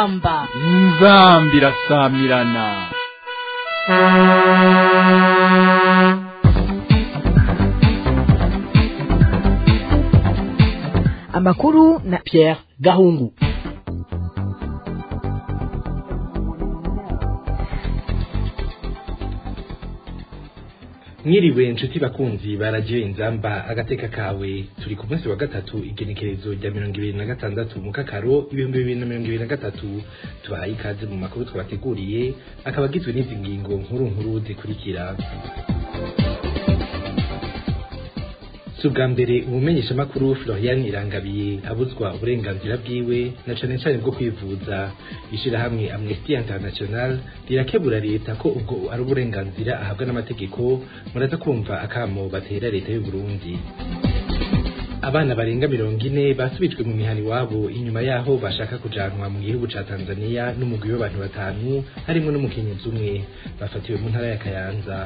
inzamba inzambi irasamirana amakuru na Pierre Gahungu mwiriwe inshuti bakunzi baragiye inzamba agateka kawe turi ku munsi wa gatatu igenekerezo rya mirongo ibiri na gatandatu mu kakaro ibihumbi bibiri na mirongo ibiri na gatatu tubahaye ikaze mu makuru twabateguriye akaba agizwe n'izi ngingo nkuru nkuru zikurikira si ubwa mbere umumenyeshamakuru florian irangabiye abuzwa uburenganzira bwiwe na cane cane bwo kwivuza ishirahamwe amnesty international rirakebura leta ko ubwo ari uburenganzira ahabwa n'amategeko muraza kumva akamo batera leta y'u Burundi abana barenga mirongo ine basubijwe mu mihani wabo inyuma yaho bashaka kujanwa mu gihugu ca Tanzania n'umugwi w'abantu batanu harimwo n'umukenyezi umwe bafatiwe mu ntara ya Kayanza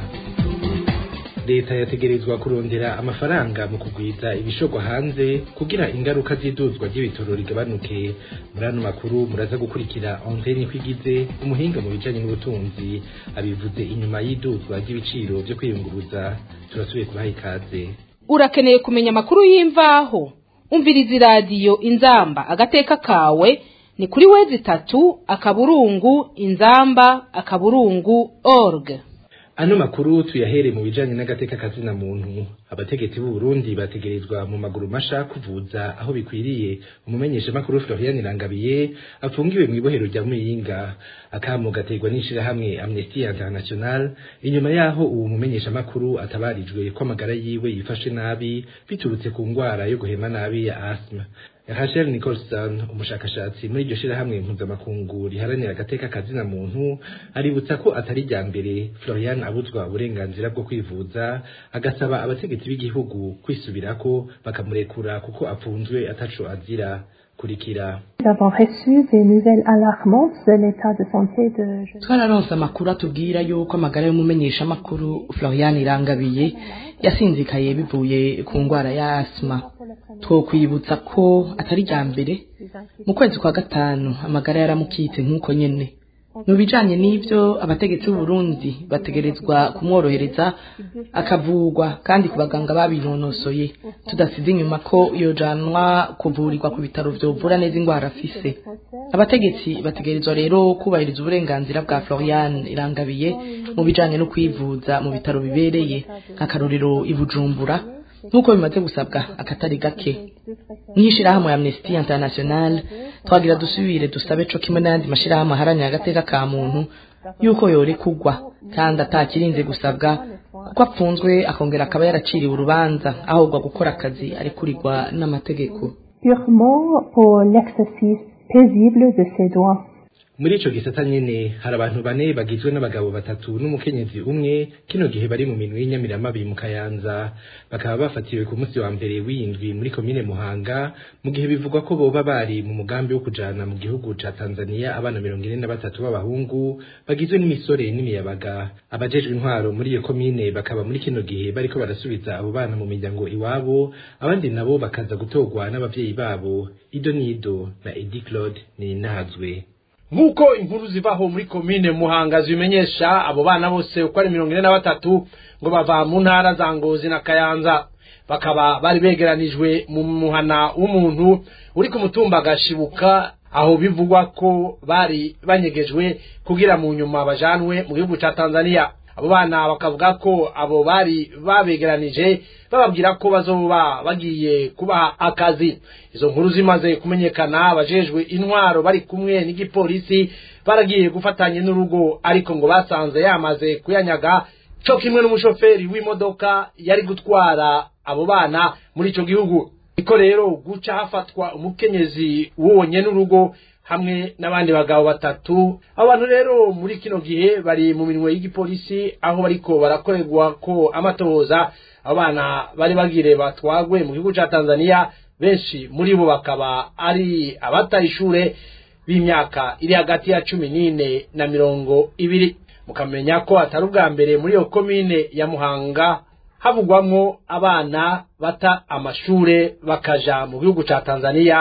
leta yategerezwa kurondera amafaranga mu kugwiza ibishogwa hanze kugira ingaruka z'iduzwa ry'ibitoro rigabanuke muri ano makuru muraza gukurikira André Nikwigize umuhinga mu bijanye n'ubutunzi abivuze inyuma y'iduzwa ry'ibiciro vyo kwiyunguruza turasubiye kubaha ikaze urakeneye kumenya amakuru y'imvaho umviriza iradiyo inzamba agateka kawe ni kuri wezi itatu akaburungu inzamba akaburungu org ano makuru tuyahere mu bijanye n'agateka kazina muntu abategetsi b'u Burundi bategerezwa mu maguru masha kuvuza aho bikwiriye umumenyesha makuru Florian Irangabiye afungiwe mu ibohero rya Muyinga akamo gategwa n'ishirahamwe Amnesty International inyuma yaho uwo mumenyesha makuru atabarijwe ko amagara yiwe yifashe nabi biturutse ku ngwara yo guhema nabi ya asthma Rachel Nicholson umushakashatsi muri iryo shirahamwe mpuzamakungu riharanira agateka kazina muntu aributsa ko atari rya mbere Florian abuzwa uburenganzira bwo kwivuza agasaba abategetsi b'igihugu kwisubirako bakamurekura kuko apfunzwe ataco azira kurikira Nous avons reçu des nouvelles alarmantes de l'état de santé de twararonse amakuru atubwira yuko amagara y'umumenyeshamakuru Florian Irangabiye yasinzikaye bivuye ku ngwara ya asma twokwibutsa ko atari rya mbere mu kwezi kwa gatanu amagara yaramukitse nk'uko nyene mu bijanye n'ivyo abategetsi b'u Burundi bategerezwa kumworohereza akavugwa kandi ku baganga babinonosoye tudasize inyuma ko yojanwa kuvurirwa ku bitaro vyovura neza ingwara afise abategetsi bategerezwa rero kubahiriza uburenganzira bwa Florian Irangabiye mu bijanye no kwivuza mu bitaro bibereye nk'akarorero i Bujumbura nk'uko bimaze gusabwa akatari gake nk'ishirahamwe ya Amnesty International twagira dusubire dusabe co kimwe n'ayandi mashirahamwe aharanira agateka ka muntu yuko yorekugwa kandi atakirinze gusabwa kuko apfunzwe akongera akaba yaraciriwe urubanza ahubwo gukora akazi arekurirwa n'amategeko purement pour l'exercice paisible de ses droits. muri ico gisata nyene hari abantu bane bagizwe n'abagabo batatu n'umukenyezi umwe kino gihe bari mu minwe y'inyamiramabi mu kayanza bakaba bafatiwe ku munsi wa mbere w'indwi muri komine muhanga mu gihe bivugwa ko boba bari mu mugambi wo kujana mu gihugu ca tanzania abana mirongo ine na batatu b'abahungu bagizwe n'imisore n'imiyabaga abajejwe intwaro muri iyo komine bakaba muri kino gihe bariko barasubiza abo bana mu miryango iwabo abandi nabo bakaza gutorwa n'abavyeyi babo ido nido na edi claude ni nahazwe nk'uko inkuru zivaho muri komine muhanga zibimenyesha abo bana bose uko ari mirongo ine na batatu ngo bava mu ntara za ngozi na kayanza bakaba bari begeranijwe mu muhana w'umuntu uri ku mutumba agashibuka aho bivugwa ko bari banyegejwe kugira mu nyuma bajanwe mu gihugu ca tanzania abo bana bakavuga ko abo bari babegeranije bababwira ko bazoba bagiye kubaha akazi izo nkuru zimaze kumenyekana abajejwe intwaro bari kumwe n'igipolisi baragiye gufatanya n'urugo ariko ngo basanze yamaze kuyanyaga co kimwe n'umushoferi w'imodoka yari gutwara abo bana muri ico gihugu niko rero guca hafatwa umukenyezi w'uwo n'urugo hamwe n'abandi bagabo batatu abo bantu rero muri kino gihe bari mu minwe y'igipolisi aho bariko barakorerwa ko amatohoza abo bana bari bagire batwagwe mu gihugu ca Tanzania benshi muri bo bakaba ari abataye ishure b'imyaka iri hagati ya cumi n'ine na mirongo ibiri mukamenya ko atari ubwa mbere muri iyo komine ya Muhanga havugwamwo abana bata amashure bakaja mu gihugu ca Tanzania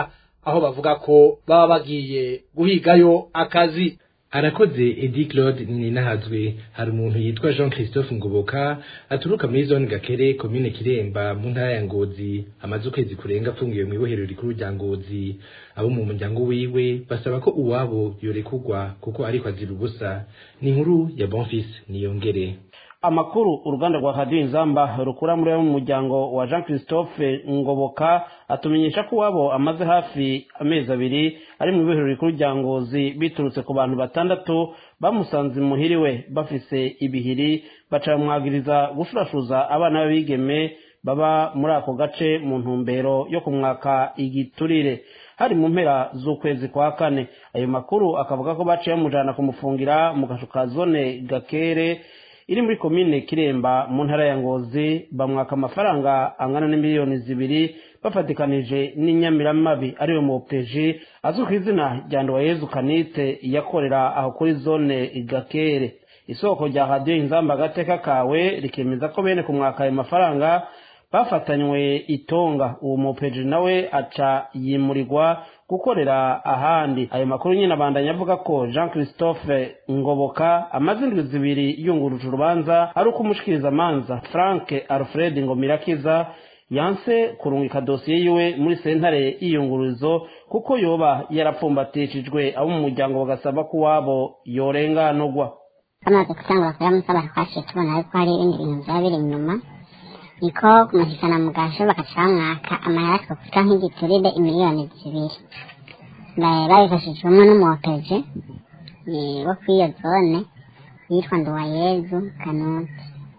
aho bavuga ko baba bagiye guhigayo akazi arakoze edi claude ninahazwe hari umuntu yitwa jean christophe ngoboka aturuka muri zone gakere komine kiremba mu ntara ya ngozi amaze ukwezi kurenga apfungiwe mu ibohero rikuru rya ngozi abo mu muryango wiwe basaba ko uwabo yorekurwa kuko ariko azira ubusa ni inkuru ya bonfis niyongere amakuru uruganda rwa radiyo inzamba rukura muri mu muryango wa jean christophe ngoboka atumenyesha ko uwabo amaze hafi amezi abiri ari mu ibohero rikuru rya ngozi biturutse ku bantu batandatu bamusanze imuhiriwe bafise ibihiri baca bamwagiriza gufurashuza abana b'abigeme baba muri ako gace mu ntumbero yo kumwaka igiturire hari mu mpera z'ukwezi kwa kane ayo makuru akavuga ko baciye bamujana kumufungira mu gashu ka zone gakere iri muri komine kiremba mu ntara ya ngozi bamwaka amafaranga angana n'imiliyoni zibiri bafatikanije n'inyamiramabi ariwe mopeji azwi ku izina rya ndowayezu kanite yakorera aho kuri zone gakere isoko rya radiyo inzamba agateka kawe rikemeza ko bene kumwaka ayo mafaranga bafatanywe itonga uwo mopeji nawe aca yimurirwa gukorera ahandi ayo makuru nyine abandanya avuga ko jean christophe ngoboka amaze indwi zibiri yunguruje urubanza ari uko umushikirizamanza frank alfred ngomirakiza yanse kurungika dosiye yiwe muri sentare y'iyungururizo kuko yoba yarapfumbatishijwe abo mu muryango bagasaba ko uwabo yorenganurwa bamaze gutangura kuyamusaba twaciye tubona yuko hari ibindi bintu byaba biri inyuma niko kumushyikana mu gasho bagaca bamwaka amahera twavuga nk'igiturire imiliyoni zibiri babifashijwemo n'umuwopeje wo kuri iyo zone yitwa nduwayezu kanuti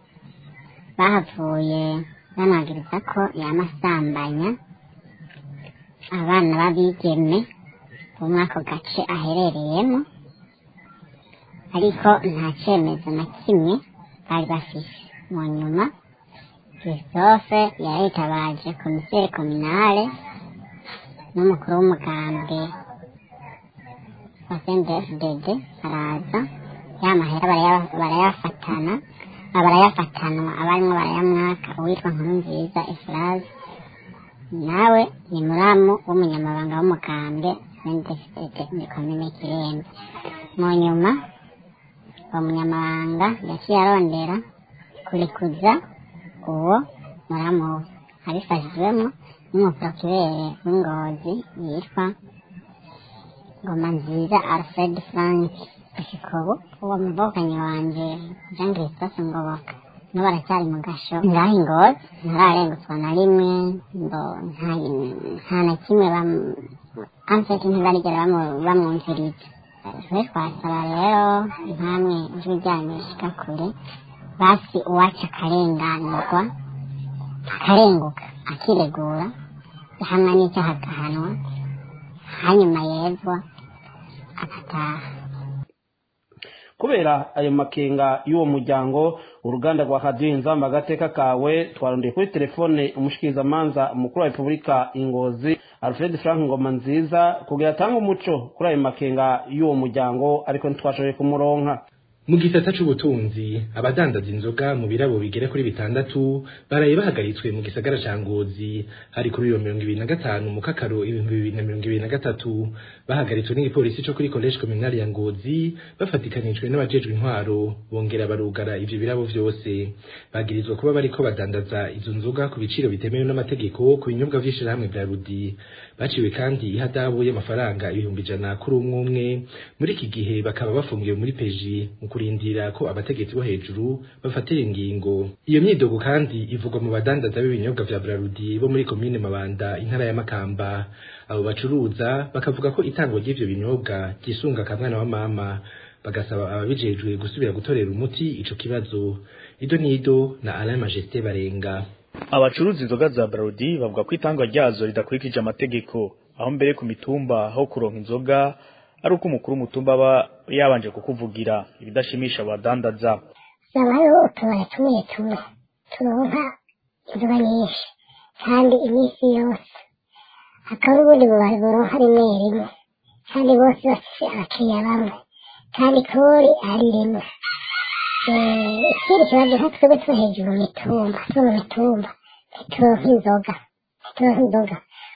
bahavuye banagiriza ko yamasambanya abana b'abigeme bo muri ako gace aherereyemo ariko nta cyemezo na kimwe bari bafise mu nyuma christophe yaritabaje komiseri kominale n'umukuru w'umugambwe wa sndfdd araza ya mahera barayafatana barayafatanwa abarimo barayamwaka uwitwa nkuru nziza efuraze nawe ni muramu w'umunyamabanga w'umugambwe sndfdd muri komine kirembe mu nyuma uwo munyamabanga yaciye arondera kurikuza uwo muramu we abifashijwemo n'umuprokirere w'ingozi yitwa ngoma nziza alfred frank ishikobo uwo muvokanyi wanje jean christophe ngoboka no baracyari mu gasho ngaho ingozi ntararengutswa na rimwe ngo nta na kimwe amfete ntibarigera bamwumviriza twe twasaba rero nkamwe ijwi ryanyu rishika kure basi uwacu akarenganurwa akarenguka akiregura hamwe n'icyaha agahanwa hanyuma yezwa agataha kubera ayo makenga y'uwo muryango uruganda rwa radiyo inzamba agateka kawe twarondeye kuri telefone umushikirizamanza umukuru wa repubulika ingozi alfred frank ngoma nziza kugira atange umuco kuri ayo makenga y'uwo muryango ariko ntitwashoboye kumuronka mu gisata c'ubutunzi abadandaza inzoga mu birabo bigera kuri bitandatu baraye bahagaritswe mu gisagara ca ngozi hari kuri iyo mirongo ibiri na gatanu mu kakaro ibihumbi bibiri na mirongo ibiri na gatatu bahagaritswe n'igipolisi co kuri college communale ya ngozi bafatikanijwe n'abajejwe intwaro bongera barugara ivyo birabo vyose bagirizwa kuba bariko badandaza izo nzoga ku biciro bitemewe n'amategeko ku binyobwa vy'ishirahamwe vya rudi baciwe kandi ihadabu y'amafaranga ibihumbi ijana kuri umwe umwe muri iki gihe bakaba bafungiwe muri peji mu kurindira ko abategetsi bo hejuru bafatira ingingo iyo myidogo kandi ivugwa mu badandaza b'ibinyobwa vya brarudi bo muri komine mabanda intara ya makamba abo bacuruza bakavuga ko itangwa ry'ivyo binyobwa ryisunga akamwana wa mama bagasaba ababijejwe gusubira gutorera umuti ico kibazo ido nido na alain majesté barenga abacuruza inzoga za brarudi bavuga ko itangwa ryazo ridakurikije amategeko aho mbere ku mitumba aho kuronka inzoga ari uko umukuru w'umutumba aba yabanje kukuvugira ibidashimisha abadandaza haba hariho utubari tumwe tumwe turonka inzoga nyinshi kandi iminsi yose hakaba ubundi bubari buronka rimwe rimwe kandi bose bafise abakiriya bamwe kandi kori ari rimwe ikindi kibazo nko twebwe two hejuru mu mitumba two mu mitumba ntituronka inzoga ntituronka inzoga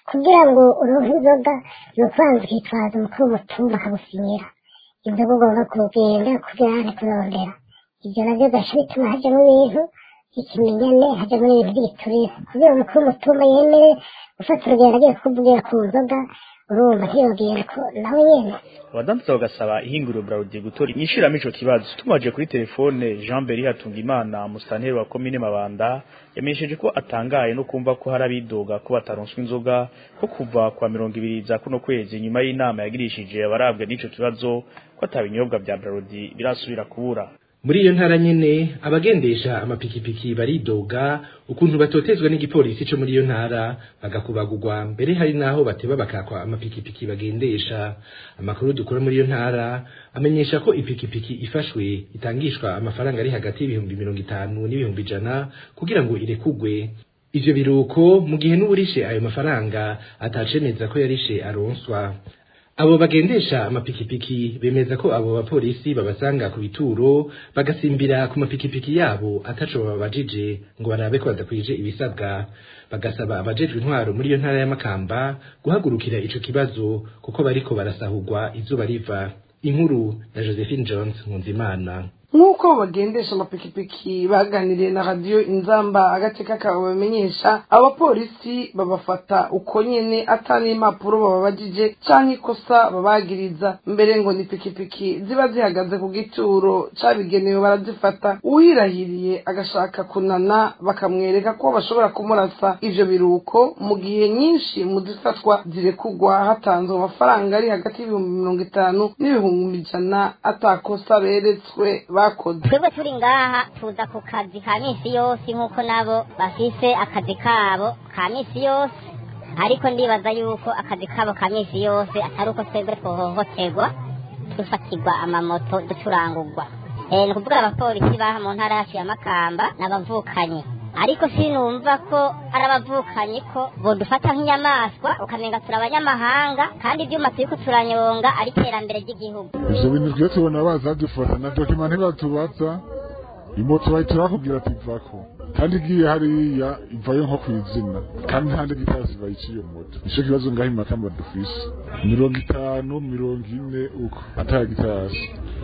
kugira ngo uronke inzoga ni ukubanza ukitwaza umukuru w'umutumba akagusinyira inzoga ugomba kugenda kugira ngo kurondera ibyo nabyo gace bituma hajyamo ibintu ikimenyane hajyamo n'ibintu by'igiturire kugira umukuru w'umutumba yemere gufata urugendo agiye kukuvugira ku nzoga urumva ntiyongere ko nawe nyene abadandaza bagasaba ihinguriro Braludi gutora inyishiramo ico kibazo tumaje kuri telefone Jean Beri Hatungimana musanteri wa komine Mabanda yamenyesheje ko atangaye no kumva ko hari abidoga ko bataronswa inzoga ko kuva kwa mirongo ibiri za kuno kwezi nyuma y'inama yagirishije abarabwa n'ico kibazo ko atabinyobwa vya Braludi birasubira kubura muri iyo ntara nyene abagendesha amapikipiki baridoga ukuntu batotezwa n'igipolisi co muri iyo ntara bagakubagurwa mbere hari naho bateba bakakwa amapikipiki bagendesha amakuru dukora muri iyo ntara amenyesha ko ipikipiki ifashwe itangishwa amafaranga ari hagati y'ibihumbi mirongo itanu n'ibihumbi ijana kugira ngo irekugwe ivyo biruko mu gihe n'uburishe ayo mafaranga atacemeza ko yarishe aronswa abo bagendesha amapikipiki bemeza ko abo bapolisi babasanga ku bituro bagasimbira ku mapikipiki yabo ataco babajije ngo barabe ko badakwije ibisabwa bagasaba abajejwe intwaro muri iyo ntara ya Makamba guhagurukira ico kibazo kuko bariko barasahurwa izuba riva inkuru na Josephine Jones Nkunzimana nk'uko bagendesha amapikipiki baganiriye na radiyo inzamba agateka kabo bamenyesha abapolisi babafata uko nyene ata n'impapuro bababajije canke ikosa babagiriza mbere ngo ni pikipiki ziba zihagaze ku gituro cabigenewe barazifata uwirahiriye agashaka kunana bakamwereka ko bashobora kumurasa ivyo biruko mu gihe nyinshi mu zifatwa zirekugwa hatanzwe amafaranga ari hagati y'ibihumbi mirongo itanu n'ibihumbi ijana atakosa beretswe bakoze twebwe turi ngaha tuza ku kazi ka minsi yose nk'uko nabo bafise akazi kabo ka minsi yose ariko ndibaza yuko akazi kabo ka minsi yose atari uko twebwe twohohoterwa dufatirwa amamoto ducurangurwa Eh, ni ukuvuga abapolisi baha mu ntara yacu ya makamba n'abavukanyi ariko sinumva ko ari abavukanyi ko bodufata nk'inyamaswa ukamenga turi abanyamahanga kandi ibyuma turiko turanyonga ari iterambere ry'igihugu ivyo bintu twiyo tubona baza dufata na dokima ntibatubaza imoto bahita bakubwira ati vako kandi igiye hariya ivayo nko kw'izina kandi nta ndegitasi bayiciye iyo moto nico kibazo ngaho imakamba dufise mirongo itanu mirongo ine uko ata gitasi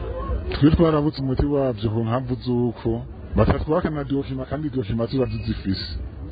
twe twarabutse umuti wavyo ku mpamvu z'uko batatwaka na dokima kandi dokima ziba zizifise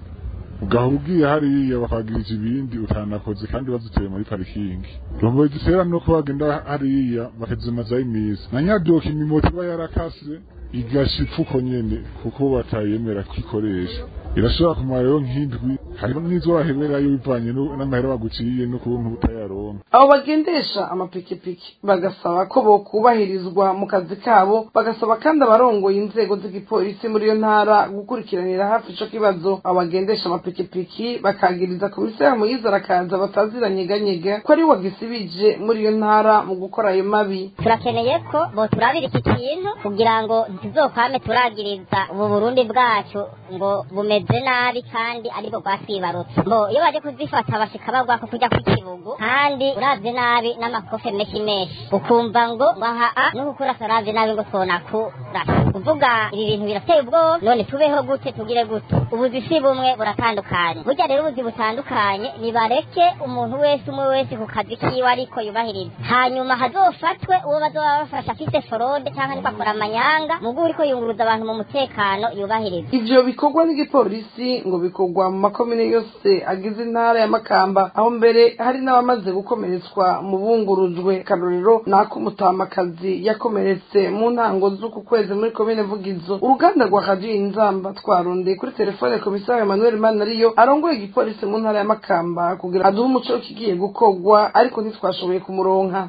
ugahora ugiye hariya bakagirije ibindi utanakoze kandi baziteye muri parikingi rombo zitera nuko bagenda hariya bakazimazaho iminsi na nyadokima imoto iba yarakase igasha ipfuko nyene kuko batayemera kwikoresha irashobora kumara rero nk'indwi hariho n'izo waheberayo bivanye nu- n'amahera baguciye n'ukuntu utayaronka abo bagendesha amapikipiki bagasaba ko bokubahirizwa mu kazi kabo bagasaba kandi abarongoye inzego z'igipolisi muri iyo ntara gukurikiranira hafi ico kibazo abo bagendesha amapikipiki bakagiriza komiseri muyiza arakaza bataziranyeganyega ko ari we wagisibije muri iyo ntara mu gukora ayo mabi turakeneye ko boturabira iki kintu kugira ngo ntituzokwame turagiriza ubu burundi bwacu ngo bumeze nabi kandi aribwo bwatwibarutse ngo iyo baje kuzifata bashika bagwa ko kujya kw'ikibugu kandi uravye nabi n'amakofe menshi menshi ukumva ngo ngo aha a n'ukurasa uravye nabi ngo twonakurasa kuvuga ibi bintu birateye ubwoba none tubeho gute tugire gute ubuzi si bumwe buratandukanye burya rero ubuzi butandukanye nibareke umuntu wese umwe wese ku kazi kiwe ariko yubahiriza hanyuma hazofatwe uwo bazoba bafasha afise forode cyangwa niko akora amanyanga mugu uriko yunguruza abantu mu mutekano yubahiriza ivyo bikorwa n'igipolisi ngo bikorwa mu makomine yose agize intara ya makamba aho mbere hari n'abamaze gukomeretswa mu bungurujwe karorero nako umutamakazi yakomeretse mu ntango z'uku kwezi muri komine vugizo uruganda rwa radiyo inzamba twarondeye kuri telefone komisari emmanuel manariyo arongoye igipolisi mu ntara ya makamba kugira aduhe umuco w'ikigiye gukorwa ariko ntitwashoboye kumuronka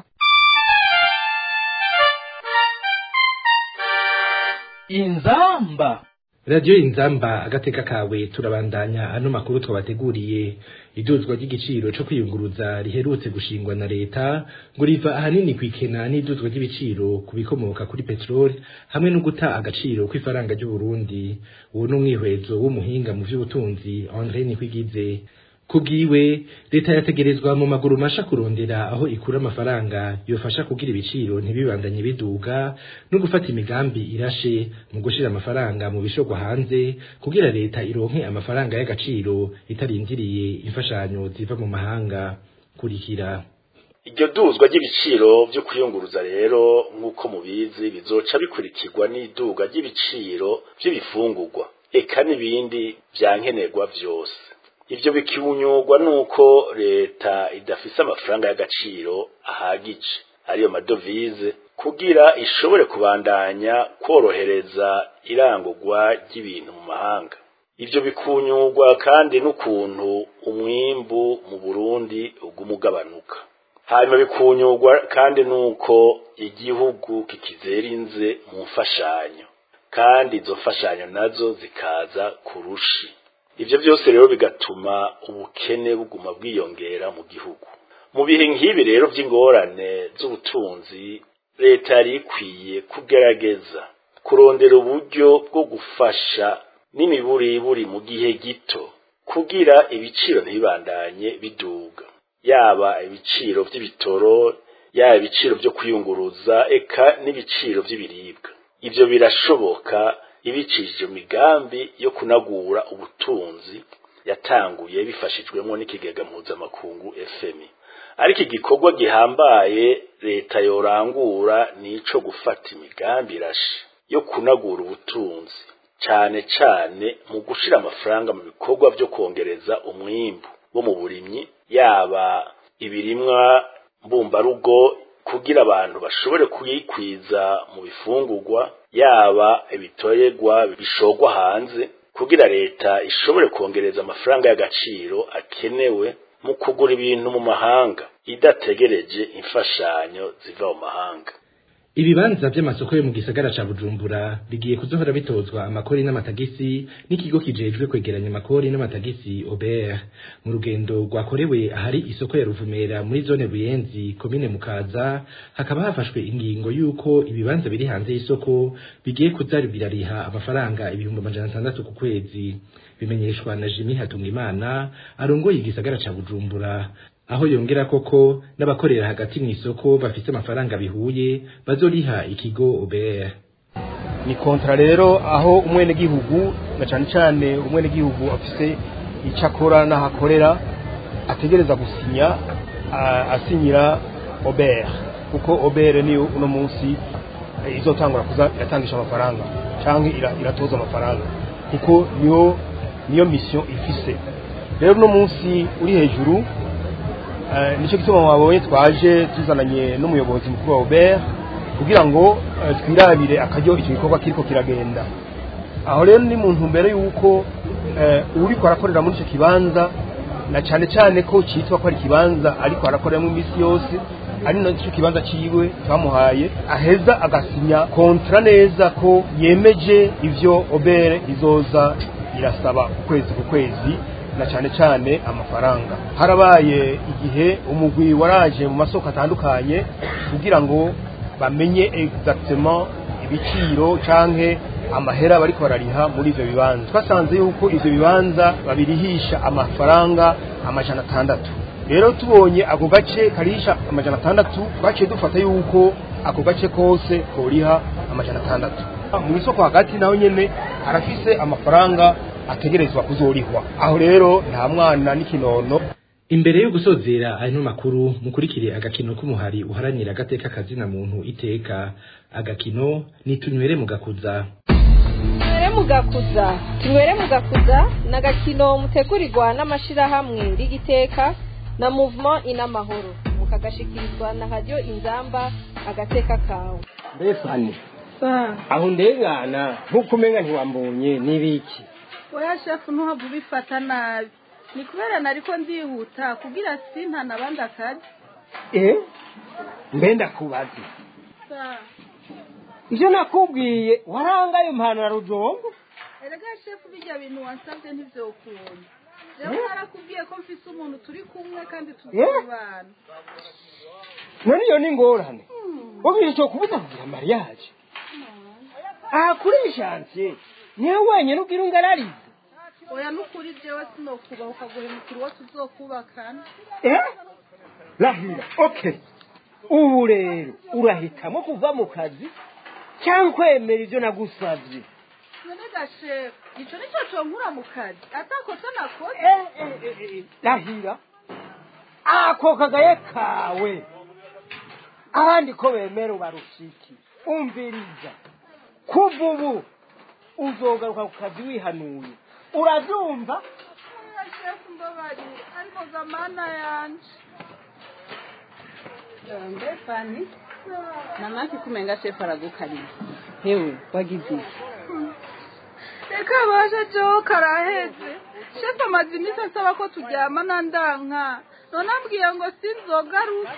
inzamba radiyo inzamba agateka kawe turabandanya ano makuru twabateguriye iduzwa ry'igiciro co kwiyunguruza riherutse gushingwa na leta ngo riva ahanini kw'ikena n'iduzwa ry'ibiciro ku bikomoka kuri peteroli hamwe no guta agaciro kw'ifaranga ry'uburundi uwo ni umwihwezo w'umuhinga mu vy'ubutunzi andre nikwigize kubwiwe leta yategerezwa mu maguru masha kurondera aho ikura amafaranga yofasha kugira ibiciro ntibibandanye biduga no gufata imigambi irashe mu gushira amafaranga mu bishogwa hanze kugira leta ironke amafaranga y'agaciro itarindiriye imfashanyo ziva mu mahanga kurikira iryo duzwa ry'ibiciro byo kuyunguruza rero nk'uko mubizi bizoca bikurikirwa n'iduga ry'ibiciro by'ibifungurwa eka n'ibindi vyankenerwa vyose ivyo bikibunyurwa nuko leta idafise amafaranga y'agaciro ahagije ariyo madovize kugira ishobore kubandanya kworohereza irangurwa ry'ibintu mu mahanga ivyo bikunyurwa kandi n'ukuntu umwimbu mu Burundi uguma ugabanuka hanyuma bikunyurwa kandi nuko igihugu kikizerinze mu mfashanyo kandi izo mfashanyo nazo zikaza kurushi ivyo byose rero bigatuma ubukene buguma bwiyongera mu gihugu mu bihe nk'ibi rero by'ingorane z'ubutunzi leta yari ikwiye kugerageza kurondera uburyo bwo gufasha n'imiburiburi mu gihe gito kugira ibiciro ntibibandanye biduga yaba ibiciro by'ibitoro yaba ibiciro byo kwiyunguruza eka n'ibiciro by'ibiribwa ivyo birashoboka ibicishije migambi yo kunagura ubutunzi yatanguye bifashijwemo n'ikigega mpuzamakungu FMI ariko igikorwa gihambaye leta yorangura nico gufata imigambi irashe yo kunagura ubutunzi cane cane mu gushira amafaranga mu bikorwa byo kongereza umwimbu wo mu burimyi yaba ibirimwa mbumbarugo kugira abantu bashobore kuyikwiza mu bifungurwa yaba ibitoyegwa bishogwa hanze kugira leta ishobore kongereza amafaranga y'agaciro akenewe mu kugura ibintu mu mahanga idategereje imfashanyo ziva mu mahanga ibibanza by'amasoko yo mu gisagara ca Bujumbura bigiye kuzohora bitozwa amakori n'amatagisi n'ikigo kijejwe kwegeranya amakori n'amatagisi Ober mu rugendo rwakorewe ahari isoko ya Ruvumera muri zone Buyenzi komine Mukaza hakaba hafashwe ingingo yuko ibibanza biri hanze y'isoko bigiye kuzari birariha amafaranga ibihumbi amajana atandatu ku kwezi bimenyeshwa na Jimmy Hatungimana arongoye igisagara ca Bujumbura aho yongera koko n'abakorera hagati mu isoko bafite amafaranga bihuye bazoriha ikigo OBR ni kontra rero aho umwene gihugu na cyane cyane umwene gihugu afise icakora n'ahakorera ategereza gusinya asinyira OBR kuko OBR niyo uno munsi izotangura kuza iratangisha amafaranga canke iratoza amafaranga kuko niyo niyo mission ifise rero uno munsi uri hejuru nicyo gituma mwabonye twaje tuzananye n'umuyobozi mukuru wa Robert kugira ngo twirabire akaryo icyo gikorwa kiriko kiragenda aho rero ni mu ntumbero y'uko uriko arakorera muri icyo kibanza na cyane cyane ko cyitwa ko ari ikibanza ariko arakoreramo iminsi yose ari nacyo kibanza ciwe twamuhaye aheza agasinya kontra neza ko yemeje ivyo obere izoza irasaba ukwezi ku kwezi na cyane cyane amafaranga harabaye igihe umugwi waraje mu masoko atandukanye kugira ngo bamenye exactement ibiciro canke amahera bariko barariha muri ivyo bibanza twasanze yuko ivyo bibanza babirihisha amafaranga amajana atandatu rero tubonye ako gace karisha amajana atandatu twaciye dufata yuko ako gace kose koriha amajana atandatu mu isoko hagati naho nyene arafise amafaranga ategerezwa kuzorihwa aho rero nta mwana n'ikinono imbere yo gusozera ano makuru mukurikire agakino k'umuhari uharanira agateka kazina muntu iteka agakino ni tunywere mugakuza tunywere mugakuza tunywere mugakuza ni agakino mutegurirwa n'amashirahamwe rigiteka na mouvement inamahoro mukagashikirizwa na radio inzamba agateka kawe mbefani aho ndengana nk'uko umenga ntiwambonye n'ibiki oya shefu ntuhava ubifata nabi ni kubera nariko ndihuta kugira sintana abandi akazi eh mbe ndakubaze ivyo nakubwiye waranga ayo mpano ya rujombo erega shefu bijya bintu wansabye ntivyokunda jewe narakubwiye ko mfise umuntu turi kumwe kandi tuzobana none iyo ni ingorane ubwiye cyo kubuza kugira mariage aha kuri shansiye niwe wenyine ubwira ungararize oya oya n'ukuri jewe sinokubaha ukaguhemukira uwo tuzokubakana eh rahira okay ubu rero urahitamo kuva mu kazi cyangwa kwemera ibyo nagusabye none gashefu ico nico conkura mu kazi atakosa nakoze rahira ako kagaye kawe abandi ko bemera ubarushiki umviriza kuva ubu uzogaruka ku kazi wihanuye urabyumva oya shefu mbabarira ariko zamana yanje mbefani namaki kumenga shefu aragukarira hewe wagize iki reka baje jewe karaheze shefu amaze iminsi asaba ko turyamana ndanka none ambwiye ngo sinzogaruke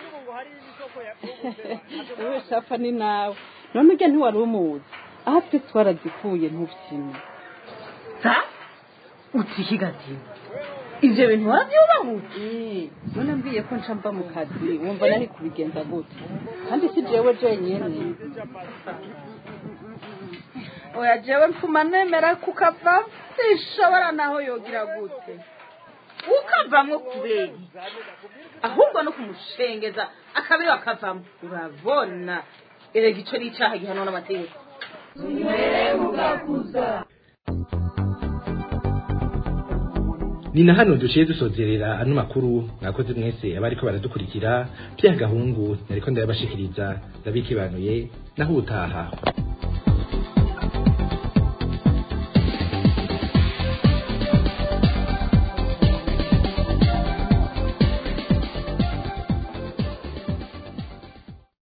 wowe shafa ni nawe none ujya ntiwari umuzi aho twe twarazikuye ntubyine utihigatira ivyo bintu waravyubahutse none mbwiye ko nca mba mu kazi wumva nari kubigenza gute kandi si jewe jenyene oya jewe mfuma nemera kukava sinshobora naho yogira gute ukavamwo kubera ahubwo no kumushengeza akabiri wakavamo urabona erega ico ni icaha gihanwa n'amategeko ni na hano duciye dusozerera ano makuru mwakoze mwese abariko baradukurikira bya gahungu nariko ndayabashikiriza ndabikibanuye naho ubutaha